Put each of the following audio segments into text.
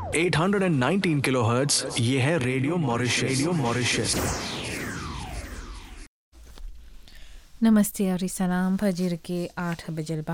819 kilohertz ये है radio Mauritius radio Mauritius नमस्ते और सलाम फजर के आठ बजलबा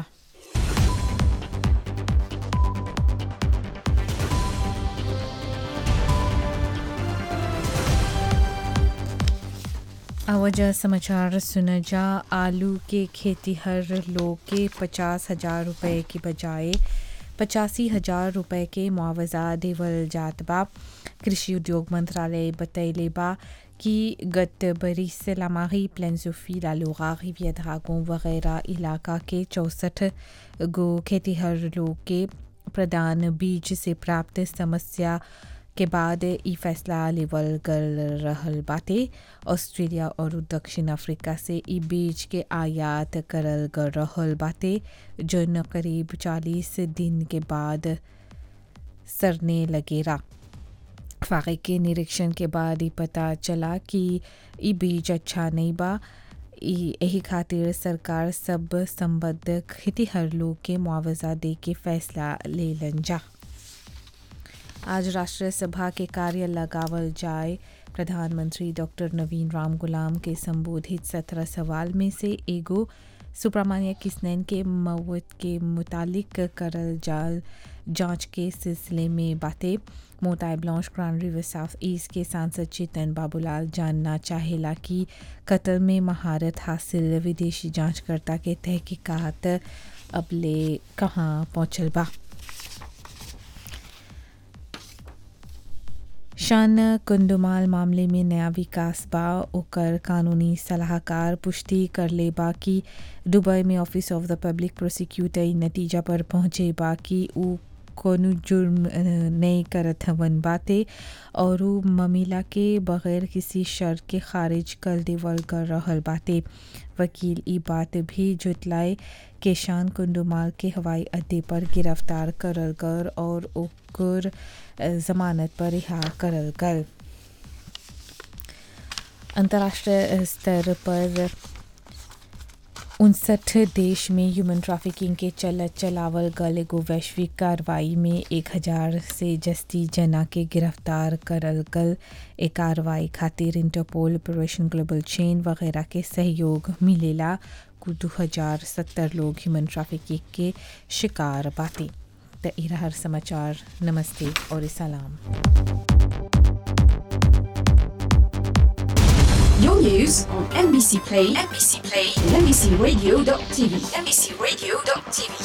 अवजा समाचार सुना जा आलू के खेती हर लोग के पचास हजार रुपए की बजाय पचासी हजार रुपए के मुआवजा देवल जात बा कृषि उद्योग मंत्रालय बतैले बा कि गत बरिस लामाही प्लेंसोफी लालूगा रिवियधागों वगैरह इलाका के चौंसठ गो खेतीहर लोग के प्रदान बीज से प्राप्त समस्या के बाद ई फैसला लेवल कर रहल बाटे ऑस्ट्रेलिया और दक्षिण अफ्रीका से ई बीज के आयात करल कर रहल बाटे जौन करीब चालीस दिन के बाद सरने लगेरा फाके के निरीक्षण के बाद ही पता चला कि ई बीज अच्छा नहीं बा यही खातिर सरकार सब संबद्ध खेतीहर लोग के मुआवजा दे के फैसला ले लन जा आज राष्ट्रीय सभा के कार्य लगावल जाए प्रधानमंत्री डॉक्टर नवीन राम गुलाम के संबोधित सत्रह सवाल में से एगो सुब्रमण्य किसनैन के मौत के मुतालिक करल जाल जांच के सिलसिले में बातें मोताई ब्लांच ग्रांड रिवर साउथ ईस्ट के सांसद चेतन बाबूलाल जानना चाहेला कि कत्ल में महारत हासिल विदेशी जांचकर्ता के तहकीकात अब ले कहाँ पहुँचल बा शान कुंडुमाल मामले में नया विकास बा ओकर कानूनी सलाहकार पुष्टि कर ले बा कि दुबई में office of the public prosecutor नतीजा पर पहुँचे बा कि ऊ कोनो जुर्म नहीं करत हवन बाते और ऊ ममिला के बगैर किसी शर्त के खारिज कर देवल कर रहल बाते वकील ई बात भी जुटलाए के शान कुंडुमाल के हवाई अड्डे पर गिरफ्तार करल कर और ओकर जमानत पर रिहा करल गल अंतर्राष्ट्रीय स्तर पर उनसठ देश में ह्यूमन ट्रैफिकिंग के चलत चलावल गल एगो वैश्विक कार्रवाई में एक हजार से जस्ती जना के गिरफ्तार करल गल ए कार्रवाई खातिर इंटरपोल ऑपरेशन ग्लोबल चेन वगैरह के सहयोग मिलेला कुछ दो हजार सत्तर लोग ह्यूमन ट्रैफिकिंग के शिकार बाते त हर समाचार नमस्ते और सलाम Your news on NBC Play, NBC Play, and NBCRadio.tv, NBCRadio.tv.